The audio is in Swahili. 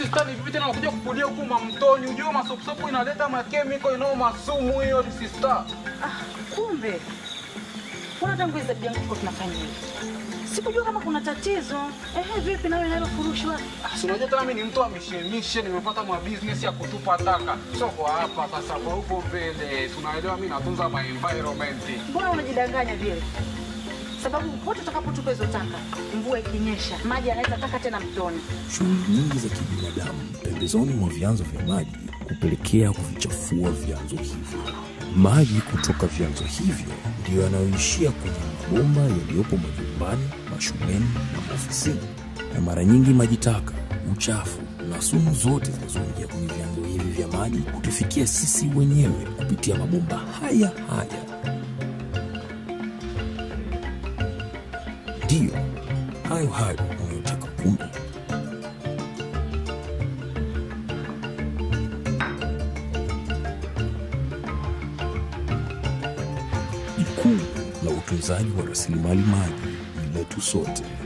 sister ni vipi tena unakuja kupulia huku mamtoni? Ujue masopusopu inaleta makemiko inao masumu hiyo ni sister. Ah, kumbe mbona tangu hizo tabia yangu tunafanya hivi? Sikujua kama kuna tatizo. Ehe, vipi nawe nalo furushwa? Ah, si unajua tena mimi ni mtu wa mishemishe, nimepata ma business ya kutupa taka. Sio kwa hapa sasa, kwa huko mbele. Tunaelewa mimi natunza my environment. Mbona unajidanganya vile? Sababu pote utakapotupa hizo taka, mvua ikinyesha, maji yanaweza taka tena mtoni. Shughuli nyingi za kibinadamu pembezoni mwa vyanzo vya maji hupelekea kuvichafua vyanzo hivyo. Maji kutoka vyanzo hivyo ndiyo yanayoishia kwenye mabomba yaliyopo majumbani, mashuleni na maofisini, na mara nyingi maji taka, uchafu na sumu zote zinazoingia kwenye vyanzo hivi vya maji hutufikia sisi wenyewe kupitia mabomba haya haya. Ndiyo hayo hayo unayotaka kunywa. Jukumu la utunzaji wa rasilimali maji ni letu sote.